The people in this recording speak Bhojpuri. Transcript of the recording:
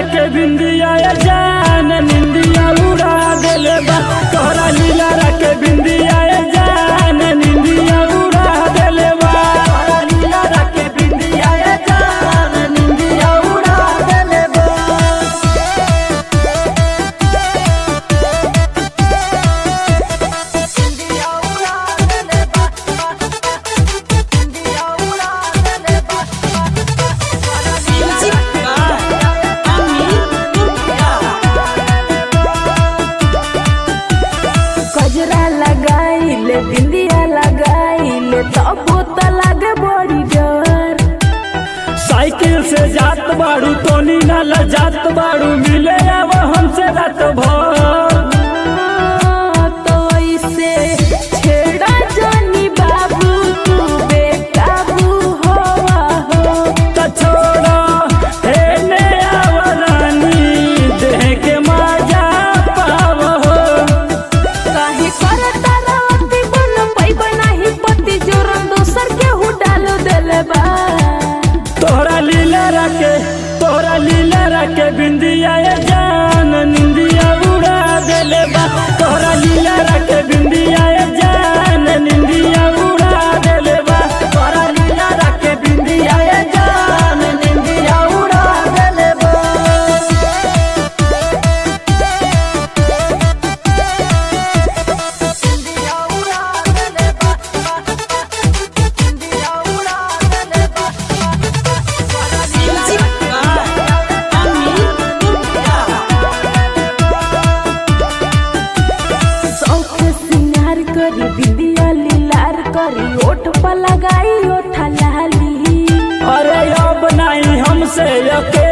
के बिंदिया ये जान निंदिया उड़ा देले बा तोहरा लीला के बिंदिया ये जान निंदिया उड़ा देले बा तोहरा लीला के बिंदिया ये जान निंदिया उड़ा देले बा गजरा लगाइले बिंदिया लगाइले तब तो लागे बड़ी डर साइकिल से जात बाड़ू टोनी नाला जात बाड़ू मिले अब हमसे रात भर तो ऐसे छेड़ा जानी बाबू तू बेकाबू होवा हो त छोड़ा हे ने आवरानी देह के मजा पाव हो काहे करता रहती बन पैबा नाही पति जोरन दोसर के हु डाल देले बा तोहरा लीला रखे तोहरा लीला रखे बिंदिया ये जान निंदिया उड़ा देले बा तोहरा लीला रखे बिंदिया ये जान निंदिया उड़ा देले बा तोहरा लीला रखे बिंदिया ये जान निंदिया उड़ा देले बा शौक सिंगार करी बिंदिया लीलार करी ओठ पर लगाई ओठा लाली अरे अब नहीं हमसे अकेले